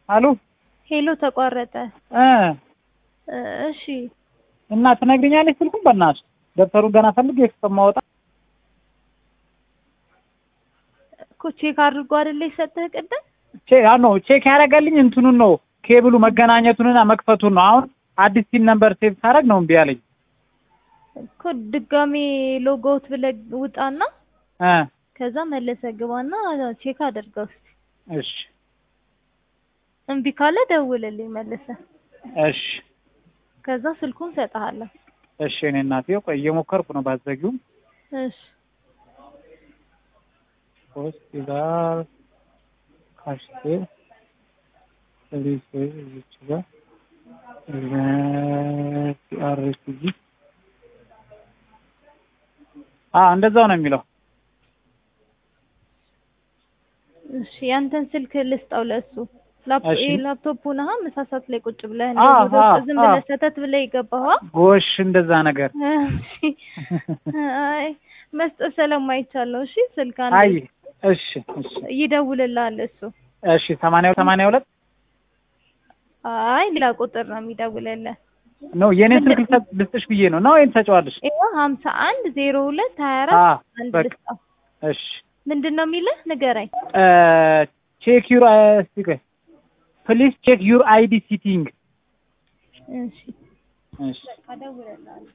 አሉ ሄሎ ተቋረጠ። እ እ እሺ እና ትነግሪኛለሽ ስልኩን በእናትሽ ደብተሩ ገና ፈልጌ እስከማወጣ እኮ ቼክ አድርጎ አይደለ የሰጠህ ቅድም? ቼ ያ ነው ቼክ ያደረገልኝ እንትኑን ነው ኬብሉ መገናኘቱንና መክፈቱን ነው። አሁን አዲስ ሲም ነምበር ሴቭ ሳደርግ ነው እምቢ አለኝ። እኮ ድጋሜ ሎጎውት ብለህ ውጣና እ ከዛ መለሰ ግባና ቼክ አድርገው እስኪ። እሺ እምቢ ካለ ደውልልኝ መልሰ። እሺ ከዛ ስልኩን ሰጥሃለሁ። እሺ እኔ እናቴ ቆይ እየሞከርኩ ነው ባዘጊውም እሺ ሆስፒታል ካሽቴ ፖሊስ እዚች ጋር ሲአርሲጂ አ እንደዛው ነው የሚለው። እሺ ያንተን ስልክ ልስጠው ለእሱ። ላፕ እሺ። ይሄ ላፕቶፑ ነህ ምሳሳት ላይ ቁጭ ብለህ አ፣ እንደው ወደ ውስጥ አ፣ ዝም አ። ብለህ ሰተት ብለህ የገባኸው? ጎሽ እንደዛ ነገር እሺ። አይ መስጠት ስለማይቻል ነው። እሺ ስልክ አንዴ አይ እሺ እሺ ይደውልልሃል እሱ። እሺ ሰማንያ ሰማንያ ሁለት አይ ሌላ ቁጥር ነው የሚደውልልህ። ነው የኔን ስልክ ልሰጥ- ልስጥሽ ብዬ ነው ነው ወይም ትሰጪዋለሽ? ይኸው ሀምሳ አንድ ዜሮ ሁለት ሀያ አ አራት አንድ በቃ ልስጠው። እሺ ምንድን ነው የሚልህ ንገረኝ። ቼክ ዩር እስቲ ቆይ ፕሊዝ ቼክ ዩር አይዲ ሲቲንግ እሺ እሺ በቃ እደውልልሃለሁ።